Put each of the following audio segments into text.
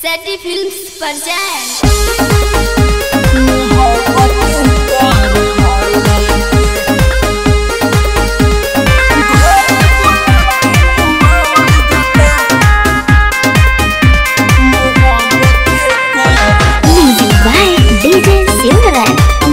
सैटी films पर जाएं Music by DJ Silverman.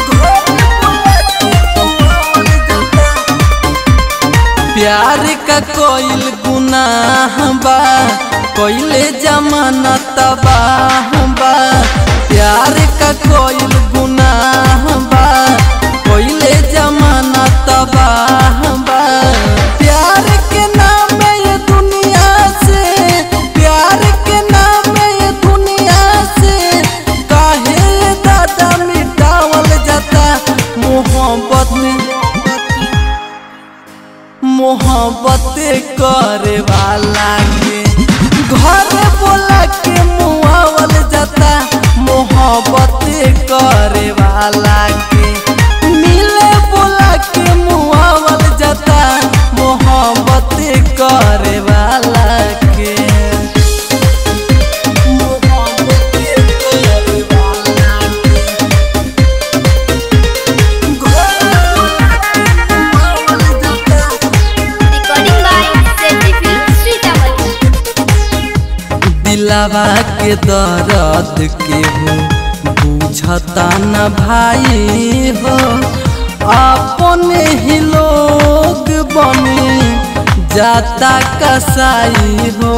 प्यार का कोइल गुनाह बा कोइले जमाना तबाह बा प्यार का कोइल गुनाह बा कोइले जमाना तबाह बा प्यार के नाम में ये दुनिया से प्यार के नाम में ये दुनिया से काहे दादा मिटावल जाता मोहब्बत में मोहब्बत करे वाला के घर बोला के मुआवल जाता मोहब्बत करे वाला के मिले बोला के मुआवल जाता मोहब्बत करे वाला के मोहब्बत करे वाला के recording by Satti films Sitamarhi दिलावा के दर्द के हो बुझता न भाई हो अपने ही लोग बने जाता कसाई हो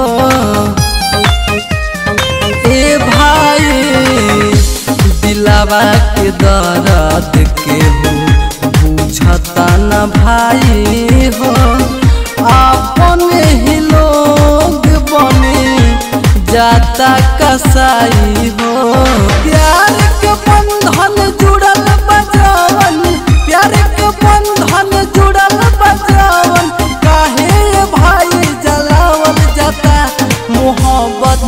ए भाई दिलावा के दर्द के हो बुझता न भाई हो अपने ही लोग बने जाता कसाई हो प्यार के बंधन जुड़ल बजावन प्यार के बंधन जुड़ल बजावन काहे भाई जलावल जाता मोहब्बत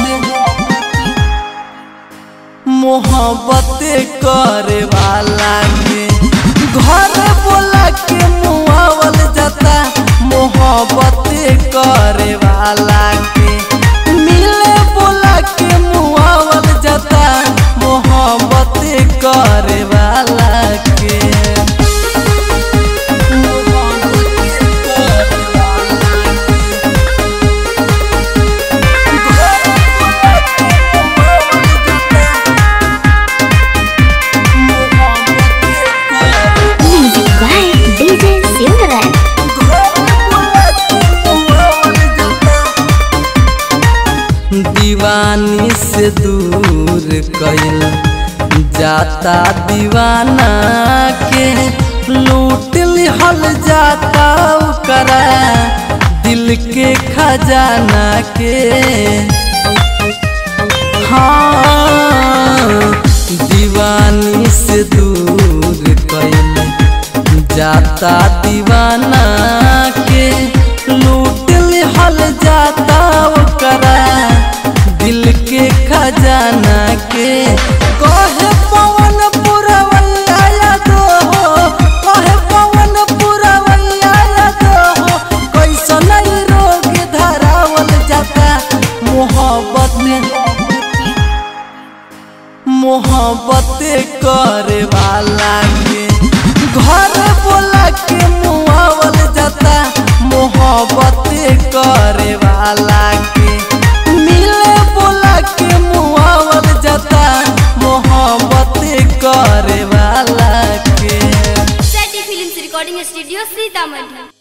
मोहब्बत करे वाला के घर बोला के मुआवल जाता मोहब्बत करे वाला के मिले बोला के मुआवल जाता मोहब्बत करे वाला के मोहब्बत करे वाला के Music by DJ Silverman. दीवानी से दूर कैल जाता दीवाना के लूट लिहल जाता ओकरा दिल के खजाना के हाँ दीवानी से दूर कैल जाता दीवाना के लूट लिहल जाता ओकरा दिल के खजाना के कहे पवन पुरवैया याद हो कहे पवन पुरवैया याद हो कैसन ई रोग धरावल जाता मोहब्बत में मोहब्बत करे वाला के घर बोला के मुआवल जाता मोहब्बत करे वाला के मिले बोला के मुआवल जाता मोहब्बत करे वाला के Satti films recording studio Sitamarhi